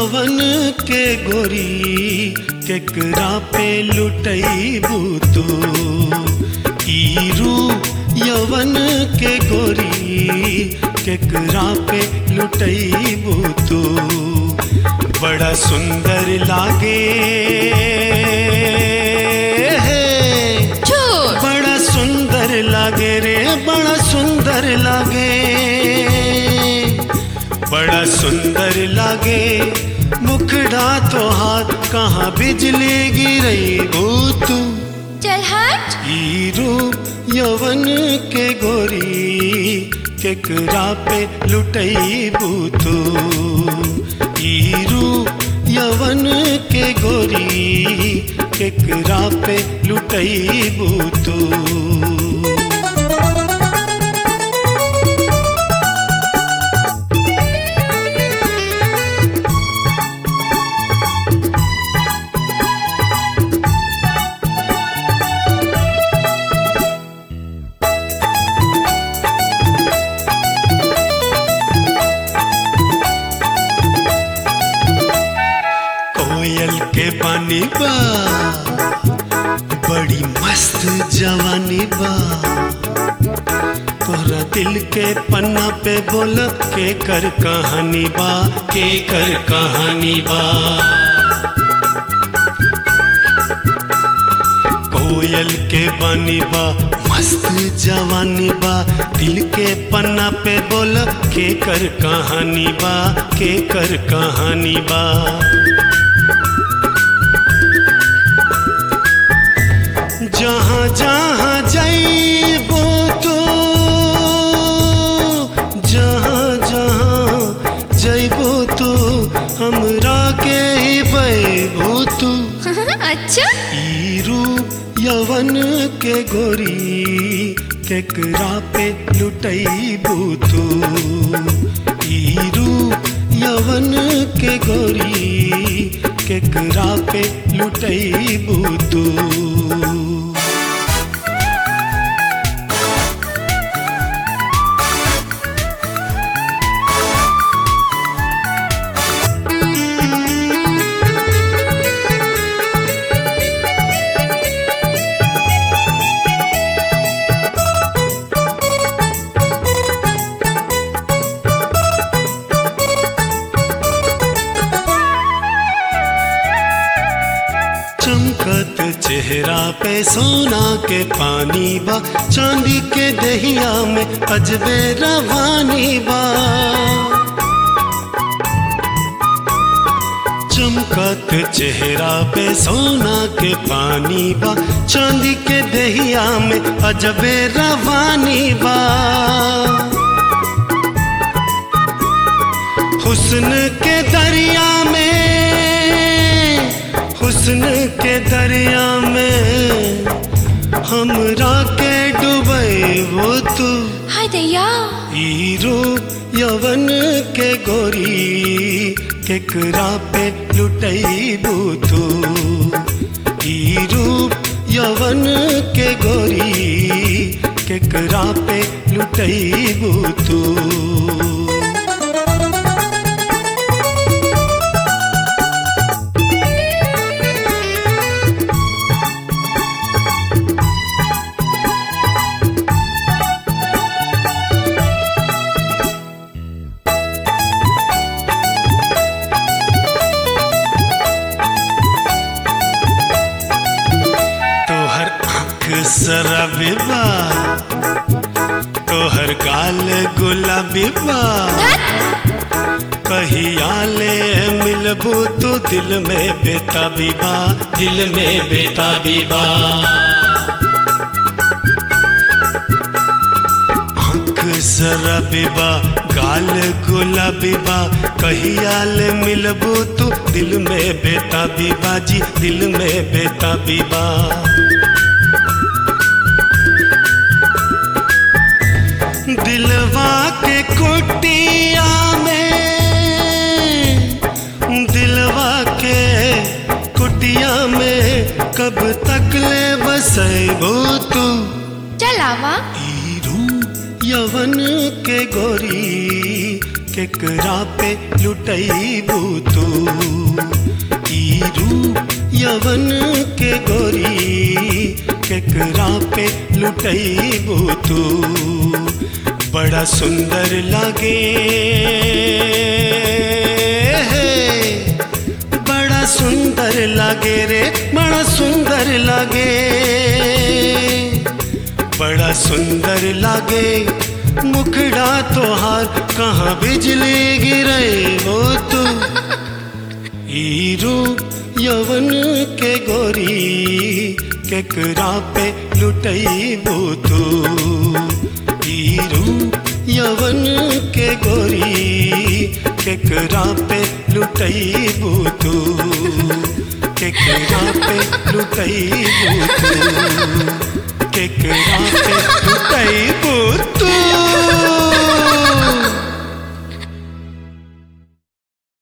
यवन के गोरी केकरा पे लुटैबू तू ई रूप यवन के गोरी केकरा पे लुटैबू तू बड़ा सुंदर लागे झूठ बड़ा सुंदर लागे रे बड़ा सुंदर लागे बड़ा सुंदर लागे मुखड़ा तो हाथ कहाँ बिजली गिरई तू चल हट ई रूप यवन के गोरी केकरा पे लुटई तू ई रूप यवन के गोरी केकरा पे लुटई तू कोयल के पानी बा बड़ी मस्त जवानी बा तोरा दिल के पन्ना पे बोल के कर कहानी बा के कर कहानी बा कोयल के बानी बा मस्त जवानी बा दिल के पन्ना पे बोल के कर कहानी बा के कर कहानी बा जहाँ जहाँ जाइबो तो जहाँ जहाँ जाइबो तो हमरा के ही बैबो तू अच्छा ई रूप यवन के गोरी केकरा पे लुटैबू तू ई रूप यवन के गोरी केकरा पे लुटैबू तू चमकत चेहरा पे सोना के पानी बा चांदी के दहिया में अजबे रवानी बा चमकत चेहरा पे सोना के पानी बा चांदी के दहिया में अजबे रवानी बा हुस्न के दरिया में हुस्न के दरिया में हमरा के डूबे वो तू हाय दैया ई रूप यवन के गोरी केकरा पे लुटैबू तू ई रूप यवन के गोरी केकरा पे लुटैबू तू तोहर आँख शराबी बा तोहर गाल गुलाबी बा कहिया ले मिलबू तो दिल में बेताबी बा दिल में बेताबी बा आँख शराबी बा गाल गुलाबी बा कहिया ले मिलबू तो दिल में बेताबी बा जी दिल में बेताबी बा दिलवा के कुटिया में दिलवा के कुटिया में कब तक ले बसैबो तू चल आवा ई रूप यवन के गोरी केकरा पे लुटैबू तू ई रूप यवन के गोरी केकरा पे लुटैबू तू बड़ा सुंदर लागे बड़ा सुंदर लागे रे बड़ा सुंदर लागे बड़ा सुंदर लागे मुखड़ा तोहार कहाँ बिजली गिरे वो तू ई रूप यवन के गोरी केकरा पे लुटैबू तू ई रूप यवन के गोरी केकरा पे लुटैबू तू केकरा पे लुटैबू तू